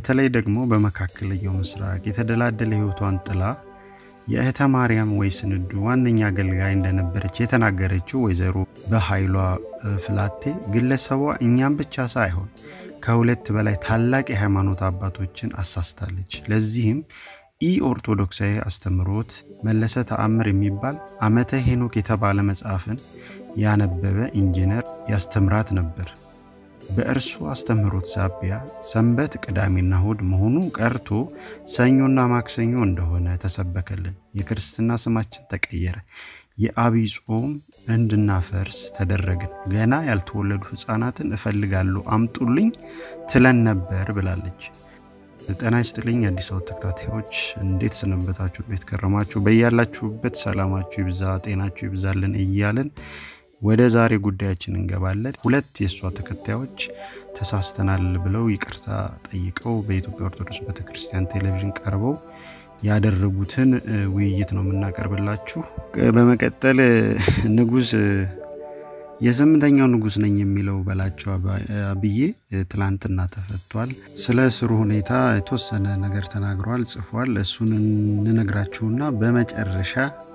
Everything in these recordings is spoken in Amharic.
በተለይ ደግሞ በመካከለኛው ምስራቅ የተደላደለ ሕይወቷን ጥላ የእህተ ማርያም ወይ ስንዱ ዋነኛ አገልጋይ እንደነበረች የተናገረችው ወይዘሮ በኃይሏ ፍላቴ ግለሰቧ እኛም ብቻ ሳይሆን ከሁለት በላይ ታላቅ የሃይማኖት አባቶችን አሳስታለች። ለዚህም ኢ ኦርቶዶክሳዊ አስተምሮት መለሰ ተአምር የሚባል ዓመተ ሄኖክ የተባለ መጽሐፍን ያነበበ ኢንጂነር ያስተምራት ነበር። በእርሱ አስተምህሮት ሳቢያ ሰንበት ቅዳሜና እሁድ መሆኑ ቀርቶ ሰኞና ማክሰኞ እንደሆነ ተሰበከልን። የክርስትና ስማችን ተቀየረ። የአብይ ጾም እንድናፈርስ ተደረግን። ገና ያልተወለዱ ሕፃናትን እፈልጋለሁ አምጡልኝ ትለን ነበር ብላለች። ጤና ይስጥልኝ አዲስ አበባ ተከታታዮች እንዴት ሰነበታችሁ? ቤት ከረማችሁ? በያላችሁበት ሰላማችሁ ይብዛ፣ ጤናችሁ ይብዛልን እያልን ወደ ዛሬ ጉዳያችን እንገባለን። ሁለት የእሷ ተከታዮች ተሳስተናል ብለው ይቅርታ ጠይቀው በኢትዮጵያ ኦርቶዶክስ ቤተክርስቲያን ቴሌቪዥን ቀርበው ያደረጉትን ውይይት ነው የምናቀርብላችሁ። በመቀጠል ንጉስ የስምንተኛው ንጉስ ነኝ የሚለው በላቸው አብዬ ትላንትና ተፈቷል። ስለ እስሩ ሁኔታ የተወሰነ ነገር ተናግሯል፣ ጽፏል። እሱን እንነግራችሁና በመጨረሻ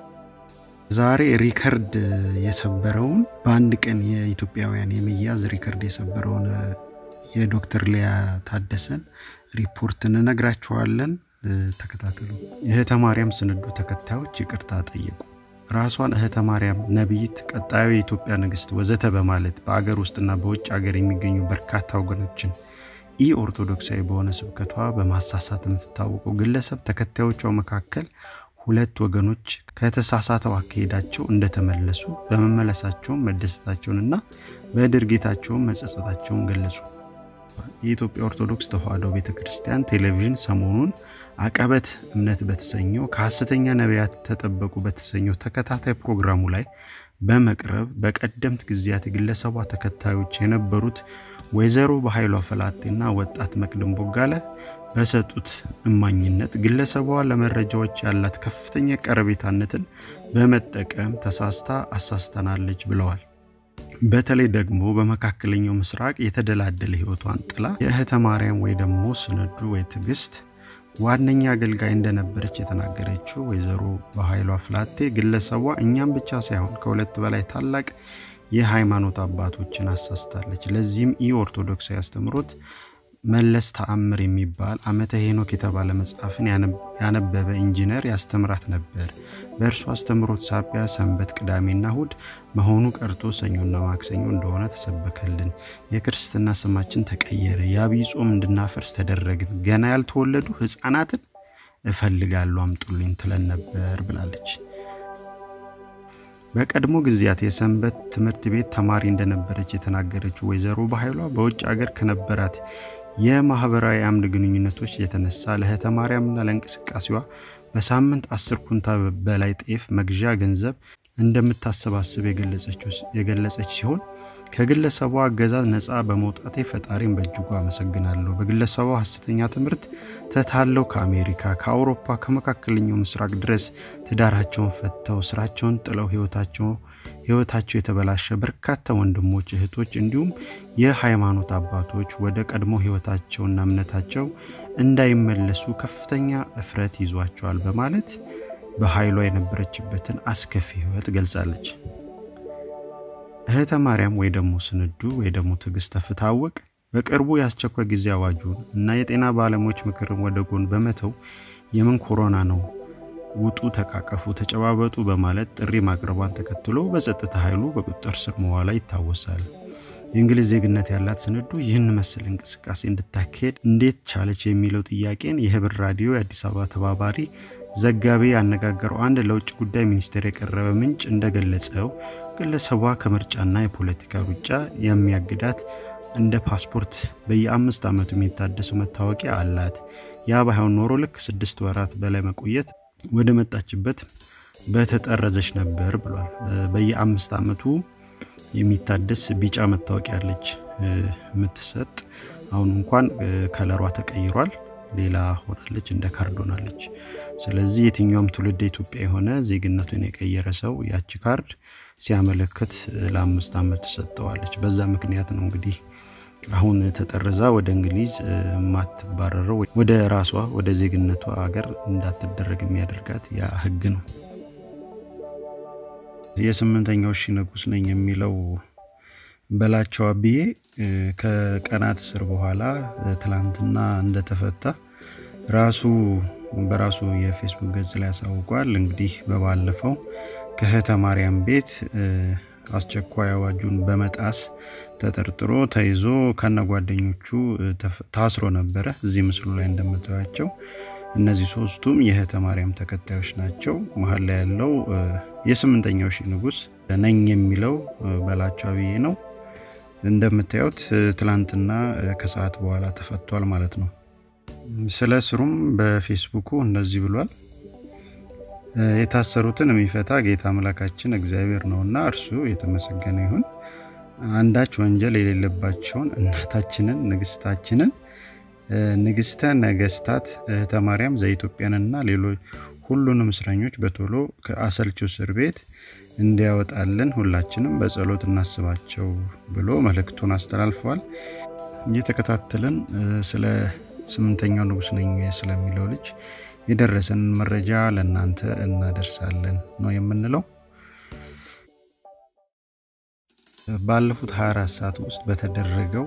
ዛሬ ሪከርድ የሰበረውን በአንድ ቀን የኢትዮጵያውያን የመያዝ ሪከርድ የሰበረውን የዶክተር ሊያ ታደሰን ሪፖርት እንነግራችኋለን። ተከታተሉ። የእህተ ማርያም ስንዱ ተከታዮች ይቅርታ ጠየቁ። ራሷን እህተ ማርያም ነቢይት፣ ቀጣዩ የኢትዮጵያ ንግስት ወዘተ በማለት በአገር ውስጥና በውጭ አገር የሚገኙ በርካታ ወገኖችን ኢ ኦርቶዶክሳዊ በሆነ ስብከቷ በማሳሳት የምትታወቀው ግለሰብ ተከታዮቿ መካከል ሁለት ወገኖች ከተሳሳተው አካሄዳቸው እንደተመለሱ በመመለሳቸውን መደሰታቸውንና በድርጊታቸውን መጸጸታቸውን ገለጹ። የኢትዮጵያ ኦርቶዶክስ ተዋሕዶ ቤተ ክርስቲያን ቴሌቪዥን ሰሞኑን አቀበት እምነት በተሰኘው ከሐሰተኛ ነቢያት ተጠበቁ በተሰኘው ተከታታይ ፕሮግራሙ ላይ በመቅረብ በቀደምት ጊዜያት የግለሰቧ ተከታዮች የነበሩት ወይዘሮ በኃይሏ ፈላቴና ወጣት መቅደም ቦጋለ በሰጡት እማኝነት ግለሰቧ ለመረጃዎች ያላት ከፍተኛ ቀረቤታነትን በመጠቀም ተሳስታ አሳስተናለች ብለዋል። በተለይ ደግሞ በመካከለኛው ምስራቅ የተደላደለ ሕይወቷን ጥላ የእህተ ማርያም ወይ ደግሞ ስንዱ ወይ ትዕግስት ዋነኛ አገልጋይ እንደነበረች የተናገረችው ወይዘሮ በኃይሏ ፍላቴ ግለሰቧ እኛም ብቻ ሳይሆን ከሁለት በላይ ታላቅ የሃይማኖት አባቶችን አሳስታለች። ለዚህም ኢ ኦርቶዶክሳዊ አስተምሮት መለስ ተአምር የሚባል ዓመተ ሄኖክ የተባለ መጽሐፍን ያነበበ ኢንጂነር ያስተምራት ነበር። በእርሱ አስተምሮት ሳቢያ ሰንበት ቅዳሜና እሁድ መሆኑ ቀርቶ ሰኞና ማክሰኞ እንደሆነ ተሰበከልን። የክርስትና ስማችን ተቀየረ። የአብይ ጾም እንድናፈርስ ተደረግን። ገና ያልተወለዱ ሕፃናትን እፈልጋለሁ አምጡልኝ ትለን ነበር ብላለች። በቀድሞ ጊዜያት የሰንበት ትምህርት ቤት ተማሪ እንደነበረች የተናገረችው ወይዘሮ በኃይሏ በውጭ አገር ከነበራት የማህበራዊ አምድ ግንኙነቶች የተነሳ ለእህተ ማርያምና ለእንቅስቃሴዋ በሳምንት አስር ኩንታል በላይ ጤፍ መግዣ ገንዘብ እንደምታሰባስብ የገለጸች ሲሆን ከግለሰቧ አገዛዝ ነፃ በመውጣቴ ፈጣሪን በእጅጉ አመሰግናለሁ። በግለሰቧ ሐሰተኛ ትምህርት ተታለው ከአሜሪካ፣ ከአውሮፓ፣ ከመካከለኛው ምስራቅ ድረስ ትዳራቸውን ፈተው ስራቸውን ጥለው ህይወታቸው የተበላሸ በርካታ ወንድሞች፣ እህቶች እንዲሁም የሃይማኖት አባቶች ወደ ቀድሞ ህይወታቸውና እምነታቸው እንዳይመለሱ ከፍተኛ እፍረት ይዟቸዋል በማለት በኃይሏ የነበረችበትን አስከፊ ህይወት ገልጻለች። እህተ ማርያም ወይ ደግሞ ስንዱ ወይ ደግሞ ትዕግስት ተፍታወቅ በቅርቡ የአስቸኳይ ጊዜ አዋጁን እና የጤና ባለሙያዎች ምክርን ወደ ጎን በመተው የምን ኮሮና ነው ውጡ፣ ተቃቀፉ፣ ተጨባበጡ በማለት ጥሪ ማቅረቧን ተከትሎ በጸጥታ ኃይሉ በቁጥጥር ስር መዋላ ይታወሳል። የእንግሊዝ ዜግነት ያላት ስንዱ ይህን መሰል እንቅስቃሴ እንድታካሄድ እንዴት ቻለች የሚለው ጥያቄን የህብር ራዲዮ የአዲስ አበባ ተባባሪ ዘጋቢ ያነጋገረው አንድ ለውጭ ጉዳይ ሚኒስቴር የቀረበ ምንጭ እንደገለጸው ግለሰቧ ከምርጫና የፖለቲካ ሩጫ የሚያግዳት እንደ ፓስፖርት በየአምስት ዓመቱ የሚታደሰው መታወቂያ አላት። ያ ባይሆን ኖሮ ልክ ስድስት ወራት በላይ መቆየት ወደ መጣችበት በተጠረዘች ነበር ብሏል። በየአምስት ዓመቱ የሚታደስ ቢጫ መታወቂያ አለች የምትሰጥ። አሁን እንኳን ከለሯ ተቀይሯል፣ ሌላ ሆናለች፣ እንደ ካርድ ሆናለች። ስለዚህ የትኛውም ትውልድ ኢትዮጵያ የሆነ ዜግነቱን የቀየረ ሰው ያቺ ካርድ ሲያመለክት ለአምስት ዓመት ትሰጠዋለች። በዛ ምክንያት ነው እንግዲህ አሁን ተጠርዛ ወደ እንግሊዝ የማትባረረው ወደ ራሷ ወደ ዜግነቷ ሀገር እንዳትደረግ የሚያደርጋት ያ ህግ ነው። የስምንተኛው ሺህ ንጉስ ነኝ የሚለው በላቸው አብዬ ከቀናት እስር በኋላ ትላንትና እንደተፈታ ራሱ በራሱ የፌስቡክ ገጽ ላይ ያሳውቋል። እንግዲህ በባለፈው ከእህተ ማርያም ቤት አስቸኳይ አዋጁን በመጣስ ተጠርጥሮ ተይዞ ከነ ጓደኞቹ ታስሮ ነበረ። እዚህ ምስሉ ላይ እንደምታያቸው እነዚህ ሶስቱም የእህተ ማርያም ተከታዮች ናቸው። መሀል ላይ ያለው የስምንተኛው ሺህ ንጉስ ነኝ የሚለው በላቸው አብዬ ነው። እንደምታዩት ትላንትና ከሰዓት በኋላ ተፈቷል ማለት ነው። ስለ እስሩም በፌስቡኩ እንደዚህ ብሏል። የታሰሩትን የሚፈታ ጌታ አምላካችን እግዚአብሔር ነውና እርሱ የተመሰገነ ይሁን። አንዳች ወንጀል የሌለባቸውን እናታችንን ንግስታችንን ንግስተ ነገስታት እህተ ማርያም ዘኢትዮጵያንና ሌሎች ሁሉንም እስረኞች በቶሎ ከአሰልቺው እስር ቤት እንዲያወጣልን ሁላችንም በጸሎት እናስባቸው ብሎ መልእክቱን አስተላልፈዋል። እየተከታተልን ስለ ስምንተኛው ንጉስ ነኝ ስለሚለው ልጅ የደረሰንን መረጃ ለእናንተ እናደርሳለን ነው የምንለው። ባለፉት 24 ሰዓት ውስጥ በተደረገው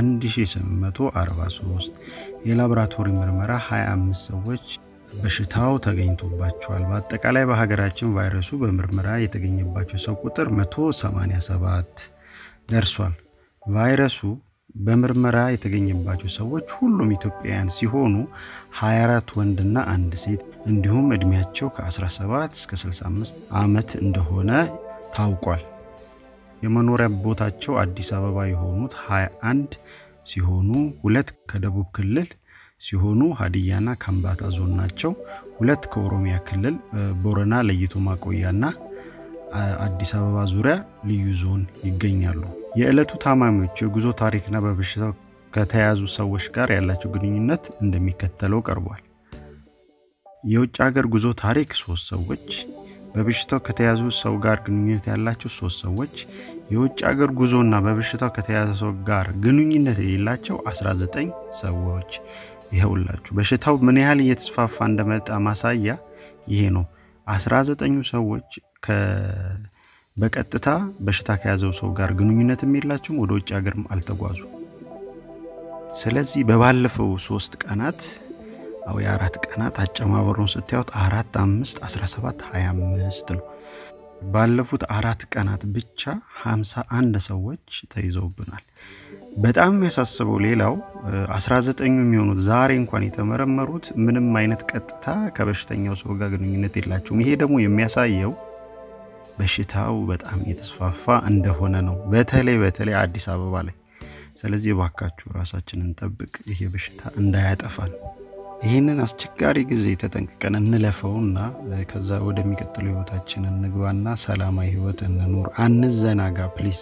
1843 የላቦራቶሪ ምርመራ 25 ሰዎች በሽታው ተገኝቶባቸዋል። በአጠቃላይ በሀገራችን ቫይረሱ በምርመራ የተገኘባቸው ሰው ቁጥር 187 ደርሷል። ቫይረሱ በምርመራ የተገኘባቸው ሰዎች ሁሉም ኢትዮጵያውያን ሲሆኑ 24 ወንድና አንድ ሴት እንዲሁም እድሜያቸው ከ17 እስከ 65 ዓመት እንደሆነ ታውቋል። የመኖሪያ ቦታቸው አዲስ አበባ የሆኑት 21 ሲሆኑ ሁለት ከደቡብ ክልል ሲሆኑ ሀዲያና ከምባታ ዞን ናቸው። ሁለት ከኦሮሚያ ክልል ቦረና ለይቶ ማቆያና አዲስ አበባ ዙሪያ ልዩ ዞን ይገኛሉ። የዕለቱ ታማሚዎች የጉዞ ታሪክና በበሽታው ከተያዙ ሰዎች ጋር ያላቸው ግንኙነት እንደሚከተለው ቀርቧል። የውጭ ሀገር ጉዞ ታሪክ ሶስት ሰዎች፣ በበሽታው ከተያዙ ሰው ጋር ግንኙነት ያላቸው ሶስት ሰዎች፣ የውጭ ሀገር ጉዞና በበሽታው ከተያዘ ሰው ጋር ግንኙነት የሌላቸው 19 ሰዎች። ይኸውላችሁ በሽታው ምን ያህል እየተስፋፋ እንደመጣ ማሳያ ይሄ ነው። 19ኙ ሰዎች በቀጥታ በሽታ ከያዘው ሰው ጋር ግንኙነትም የላቸውም፣ ወደ ውጭ ሀገርም አልተጓዙ። ስለዚህ በባለፈው ሶስት ቀናት አው የአራት ቀናት አጨማበሩን ስታዩት አራት አምስት 17 25 ነው። ባለፉት አራት ቀናት ብቻ 51 ሰዎች ተይዘውብናል። በጣም የሚያሳስበው ሌላው 19 የሚሆኑት ዛሬ እንኳን የተመረመሩት ምንም አይነት ቀጥታ ከበሽተኛው ሰው ጋር ግንኙነት የላቸውም። ይሄ ደግሞ የሚያሳየው በሽታው በጣም እየተስፋፋ እንደሆነ ነው፣ በተለይ በተለይ አዲስ አበባ ላይ። ስለዚህ እባካችሁ ራሳችንን ጠብቅ፣ ይሄ በሽታ እንዳያጠፋን። ይህንን አስቸጋሪ ጊዜ ተጠንቅቀን እንለፈውና ከዛ ወደሚቀጥለው ህይወታችን እንግባና ሰላማዊ ህይወት እንኑር። አንዘናጋ ፕሊዝ።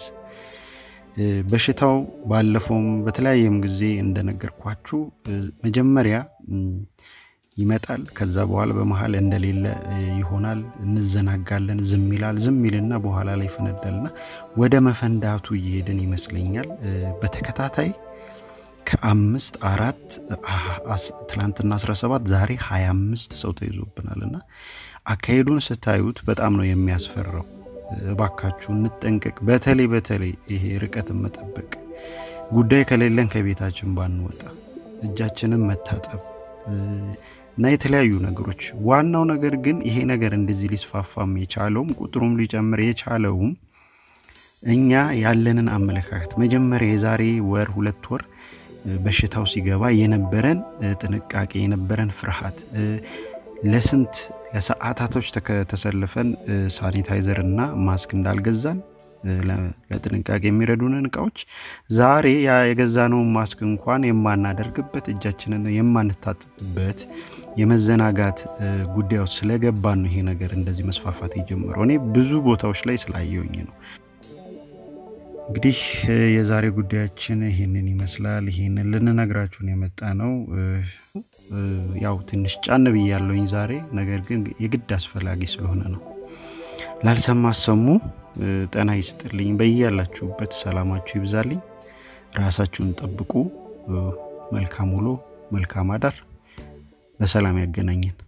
በሽታው ባለፈውም በተለያየም ጊዜ እንደነገርኳችሁ መጀመሪያ ይመጣል። ከዛ በኋላ በመሀል እንደሌለ ይሆናል። እንዘናጋለን። ዝም ይላል። ዝም ይልና በኋላ ላይ ይፈነዳልና ወደ መፈንዳቱ እየሄድን ይመስለኛል። በተከታታይ ከአምስት አራት ትላንትና 17 ዛሬ 25 ሰው ተይዞብናል እና አካሄዱን ስታዩት በጣም ነው የሚያስፈራው። እባካችሁ እንጠንቀቅ። በተለይ በተለይ ይሄ ርቀትን መጠበቅ ጉዳይ ከሌለን ከቤታችን ባንወጣ፣ እጃችንን መታጠብ እና የተለያዩ ነገሮች። ዋናው ነገር ግን ይሄ ነገር እንደዚህ ሊስፋፋም የቻለውም ቁጥሩም ሊጨምር የቻለውም እኛ ያለንን አመለካከት መጀመሪያ የዛሬ ወር ሁለት ወር በሽታው ሲገባ የነበረን ጥንቃቄ የነበረን ፍርሃት ለስንት ለሰዓታቶች ተሰልፈን ሳኒታይዘር እና ማስክ እንዳልገዛን ለጥንቃቄ የሚረዱንን እቃዎች ዛሬ የገዛነውን ማስክ እንኳን የማናደርግበት እጃችንን የማንታጥብበት የመዘናጋት ጉዳዮች ስለገባን ነው ይሄ ነገር እንደዚህ መስፋፋት የጀመረው። እኔ ብዙ ቦታዎች ላይ ስላየውኝ ነው። እንግዲህ የዛሬ ጉዳያችን ይህንን ይመስላል። ይህንን ልንነግራችሁን የመጣ ነው። ያው ትንሽ ጫን ብያለሁኝ ዛሬ፣ ነገር ግን የግድ አስፈላጊ ስለሆነ ነው። ላልሰማ አሰሙ። ጤና ይስጥልኝ። በያላችሁበት ሰላማችሁ ይብዛልኝ። ራሳችሁን ጠብቁ። መልካም ውሎ፣ መልካም አዳር። በሰላም ያገናኘን።